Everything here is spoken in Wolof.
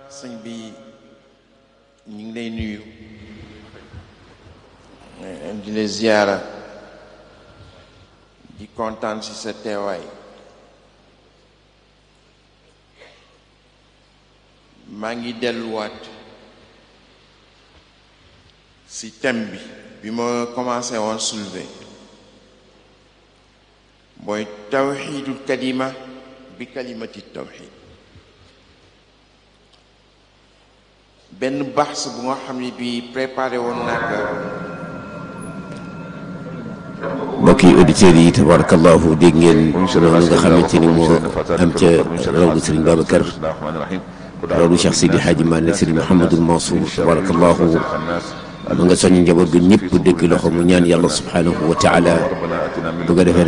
sëñ bi ñu ngi lay nuyu di la ziyaara di kontaan ci sa teewaay maa ngi delluwaat ci thème bi bi ma commencé woon soulever mooy tawxiidul kalima bi kalimati tawxiid benn baax bu nga xam ne bi préparé woon naa ko mbokki auditeurs yi tabarakallahu dégg ngeen loolu nga xamante ni moo am ca rawdu Serigne Babacar rawdu Cheikh Sidi Hadji Malick Serigne Mouhamadul Mansour tabarakallahu ma nga soññ njaboot gi ñëpp dëkk loxo mu ñaan yàlla subhanahu wa taala bu ko defee